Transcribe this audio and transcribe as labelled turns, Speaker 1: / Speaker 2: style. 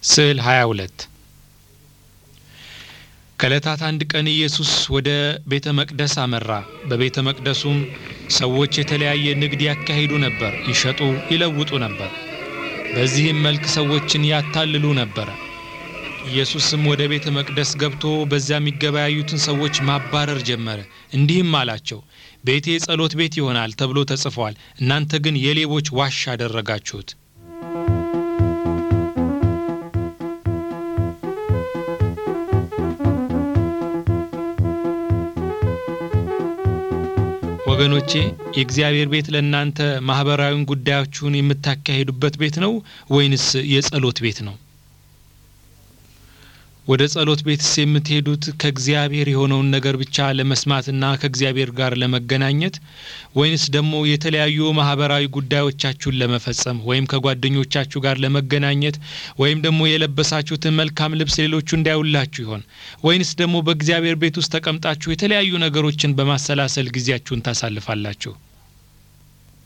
Speaker 1: ስዕል 22 ከዕለታት አንድ ቀን ኢየሱስ ወደ ቤተ መቅደስ አመራ። በቤተ መቅደሱም ሰዎች የተለያየ ንግድ ያካሂዱ ነበር፣ ይሸጡ ይለውጡ ነበር። በዚህም መልክ ሰዎችን ያታልሉ ነበረ። ኢየሱስም ወደ ቤተ መቅደስ ገብቶ በዚያ የሚገበያዩትን ሰዎች ማባረር ጀመረ። እንዲህም አላቸው፣ ቤቴ ጸሎት ቤት ይሆናል ተብሎ ተጽፏል፣ እናንተ ግን የሌቦች ዋሻ አደረጋችሁት። ወገኖቼ የእግዚአብሔር ቤት ለእናንተ ማህበራዊን ጉዳዮችሁን የምታካሂዱበት ቤት ነው ወይንስ የጸሎት ቤት ነው? ወደ ጸሎት ቤትስ የምትሄዱት ከእግዚአብሔር የሆነውን ነገር ብቻ ለመስማትና ከእግዚአብሔር ጋር ለመገናኘት ወይንስ ደግሞ የተለያዩ ማህበራዊ ጉዳዮቻችሁን ለመፈጸም ወይም ከጓደኞቻችሁ ጋር ለመገናኘት ወይም ደግሞ የለበሳችሁትን መልካም ልብስ ሌሎቹ እንዳያዩላችሁ ይሆን? ወይንስ ደግሞ በእግዚአብሔር ቤት ውስጥ ተቀምጣችሁ የተለያዩ ነገሮችን በማሰላሰል ጊዜያችሁን ታሳልፋላችሁ?